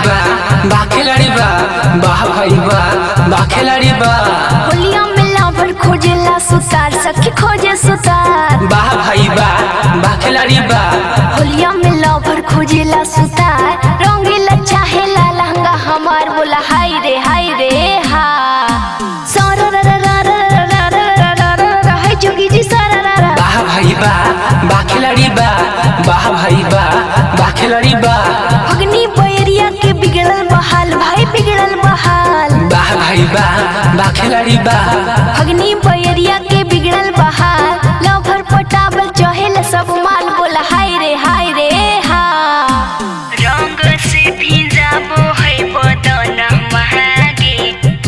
बा बा खिलाड़ी बा वाह भाई बा बा खिलाड़ी बा होलिया में लवर खोजेला सुतार सखी खोजे सुतार वाह भाई बा बा खिलाड़ी बा होलिया में लवर खोजेला सुतार रंगीला चाहेला लहंगा हमार बोला हाय रे हाय रे हा सारा रा रा रा रा रा रा रा रा रा रा रा हाय जोगी जी सारा रा रा वाह भाई बा बा खिलाड़ी बा वाह भाई बा बा खिलाड़ी बा अग्नि बैरिया के बिगड़ल बहाल भाई बिगड़ल बहाल वाह भाई बा बा खिलाड़ी बा अग्नि बैरिया के बिगड़ल बहाल लवर पटावल चहेला सब माल बोला हाय रे हाय रे हा रंग से भिजाबो है बदन महागे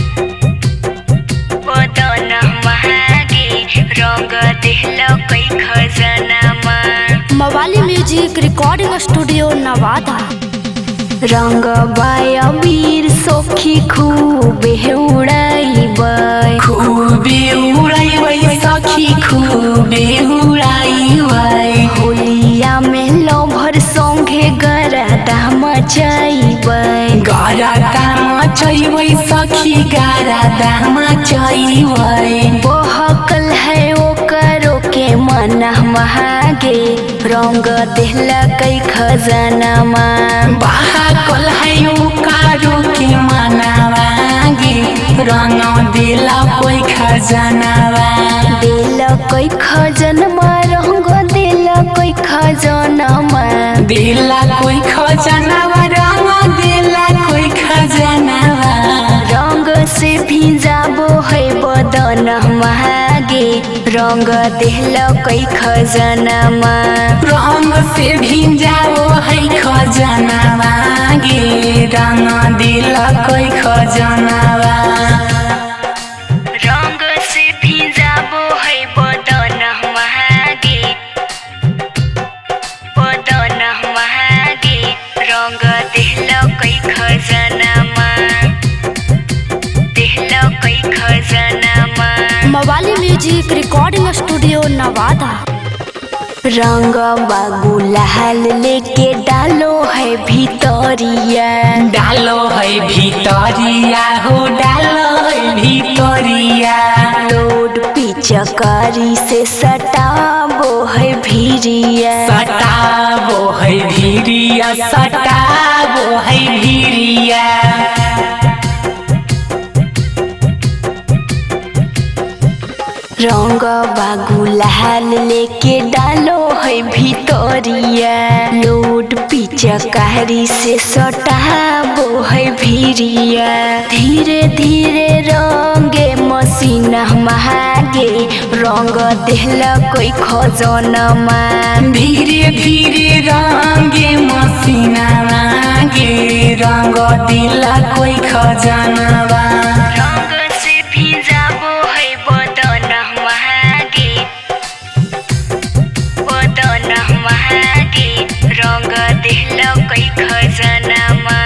बदन महागे रंग देहलो कई खजानामा मवाली म्यूजिक रिकॉर्डिंग स्टूडियो नवादा रंग बाय वीर सोखी खूबे उड़ाइबै खूबे उड़ाई सखी खूबे उड़ाई होलिया में लोभर संगे गरदा मचाइबै गारा दामा चैबै सखी गारा दामा चैबै बहकल है ओकरो के मन महागे रंग देहला कई खजानामा बाहाकल है उकारो के मनावागे रंग दिला कोई खजनावा दिल कई खजनमा रंग दिल कई खजनमा दिला कोई खजनावा रंग दिला कोई खजनावा रंग से भिजाबो है बदन महागे रंग देहल कई खजनामा रंग से भिजाओ है खजनावा गे रंग दिला कोई खजनावा रंग से भिजाबो है बदन महागे बदन महागे रंग देहल कई खजनामा देहल कई खजनामा मवाली म्यूजिक रिकॉर्डिंग स्टूडियो नवादा रंग गुलाल लेके डालो है भितरिया डालो है भितरिया हो डालो है भितरिया लोड पिचकारी से सटाबो है भिरिया सटाबो है भिरिया सटाबो है भिरिया रंग गुलाल लेके डालो है भितरिया लोड पिचकारी से सटाबो है भिरिया धीरे धीरे रंगे मसीना महागे रंग देहला कोई खजनमा धीरे धीरे रंगे मसीना लागे रंग दिला कोई खजनवा रंग से भिजाबो है बदन महागे बदन महागे रंग देहलो कई खजनामा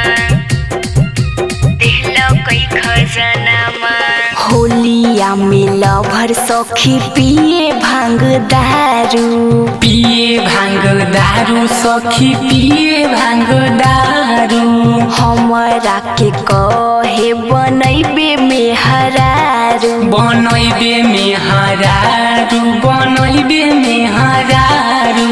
देहलो कई खजनामा होलिया में लभर सखी पिए भांग दारू पिए भांग दारू सखी पिए भांग दारू हमरा के कहे बनैबे में हरारू बनैबे में हरारू बनैबे में हरारू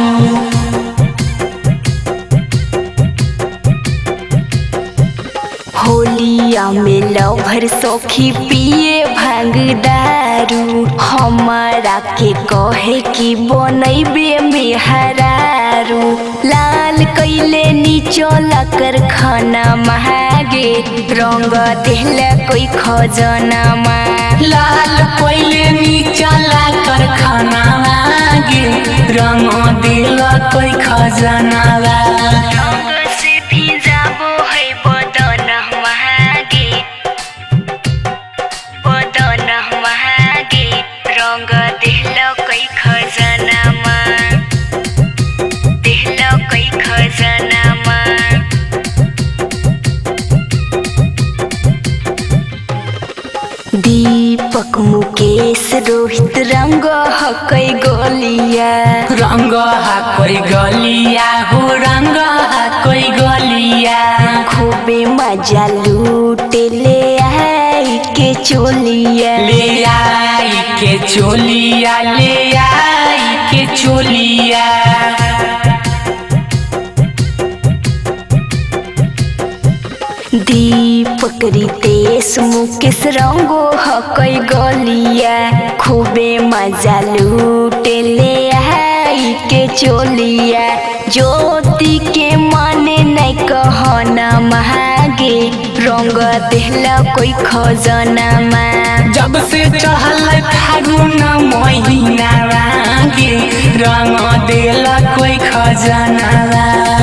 होलिया में लभर सखी पिए भांग दारू हमारा के कहे कि बनैबे में हरारू लाल कैले नीचल कर खाना महागे रंग देहला कोई खजनामा लाल कोइले नीचला कर खाना लागे रंग दिल कोई खजनावा रंग से भिजाबो है बदन महागे बदन महागे रंग देहलो कई खजनामा देहलो कई खजनामा दीपक मुकेश रोहित रंग हकै गलिया रंग हा कोई गलिया हो रंग हा कोई गलिया खूबे मजा लूटे ले आई के चोलिया ले आई के चोलिया ले आई के चोलिया दीपक रितेश मुकेश रंगो हकई गलिया खूबे मजा लूटे ले आई के चोलिया ज्योति के माने नहीं कहना महागे रंग देहला कोई खजना में जब से चढ़ल फागुन महीना गे रंग देला कोई खजाना